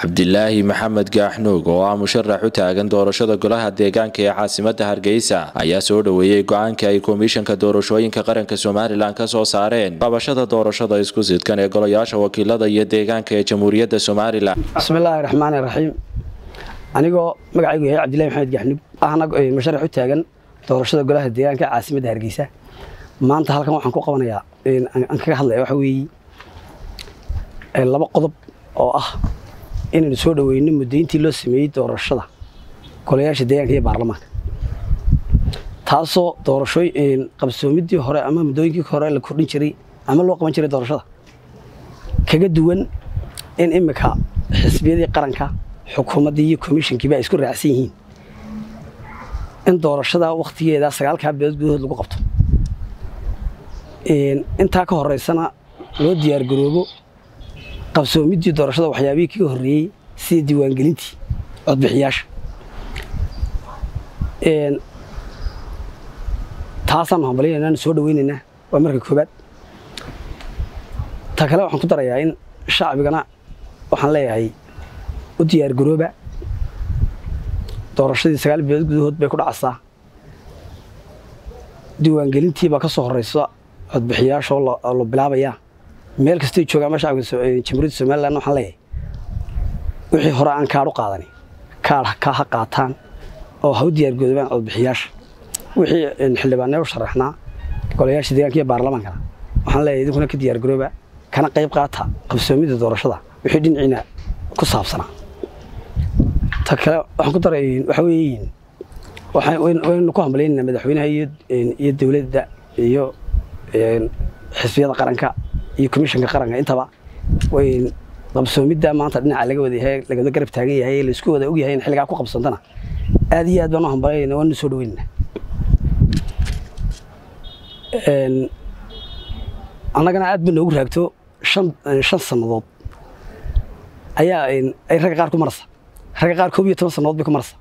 cabdilaahi maxamed gaaxnuug oo ah musharax u taagan doorashada golaha deegaanka ee caasimada hargeysa ayaa soo dhoweeyey go-aanka ay komishanka doorashooyinka qaranka somalilan ka soo saareen qabashada doorashada isku sidkan ee golayaasha wakiilada iyo deegaanka ee jamhuuriyadda somalilan bismillaahi raxmaani raxiim anigoo magacaygu yahay cabdillahi maxamed gaaxnuug ahna musharax u taagan doorashada golaha deegaanka caasimadda hargeysa maanta halkan waxaan ku qabanayaa aan kaga hadlaya waxa weeye laba qodob oo ah inaynu soo dhoweyno muddayntii loo sameeyey doorashada golayaasha deegaanka iyo baarlamaanka taasoo doorashooy qabsoomidii hore ama muddooyinkii hore la kordhin jiray ama loo qaban jiray doorashada kaga duwan in imika xisbiyadii qaranka xukuumaddii iyo komishankiiba ay isku raacsan yihiin in doorashada wakhtigeeda sagaalkaa bilood gudahood lagu qabto intaa ka horeysana loo diyaargaroobo qabsoomiddii doorashada waxyaabihii kaga horreeyey sida diiwaangelintii codbixiyaasha taasaanu hambalyanaynaanu soo dhaweynaynaa waa marka koobaad ta kale waxaan ku darayaa in shacbigana waxaan leeyahay u diyaargarooba doorashadii sagaal bilood gudahood bay ku dhacaysaa diiwaangelintiibaa ka soo horeysa codbixiyaasha oo la bilaabayaa meel kastay joogaan ma shacabka jamhuuriyadda somalilan waxaan leeyahay wixii hore aan kaadh u qaadani kaadh ka ha qaataan oo ha u diyaargoodobaan codbixiyaasha wixii xildhibaanee u sharaxnaa golayaasha deegaanka iyo baarlamaankana waxaan leeyahay idinkuna ka diyaargarooba kana qayb qaata qabsoomidda doorashada wixii dhinaciina ku saabsanaa ta kale waxaan ku daray waxa weeyiin waynu ku hambalyaynayna madaxweynaha iyo dowladda iyo xisbiyada qaranka iyo komishanka qaranka intaba qabsoomidda maanta dhinaca laga wadayahay lagawada garab taagan yahay laisku wada ogyahay in xilligaa ku qabsantana aad iyo aad baan u hambalyayna waanu soo dhaweynana annagana aad ba noogu raagto shan sannadood ayaa ay ragga qaar ku marasa ragga qaar koob iyo toban sannadood bay ku marasa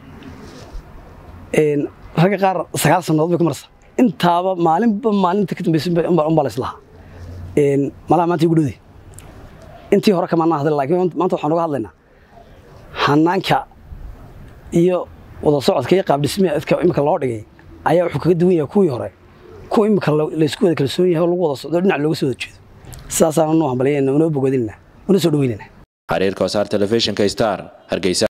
ragga qaar sagaal sannadood bay ku marasa intaaba maalinba maalinta ka dambaysa unbaa la islahaa malaha maanta igu dhowde intii hore kamaanaa hadla laakiin maanta waxaan uga hadlaynaa hanaanka iyo wada socodka iyo qaabdhismeedka imika loo dhigay ayaa wuxuu kaga duwan yahay kuwii hore kuwa imika laysku wada kalsoon yahay oo lagu wada socdo dhinac looga soo wada jeedo sidaasaan noo hambalyayna unoo bogodinna una soo dhaweynayna xariirka wasaar telefishinka star hargeysa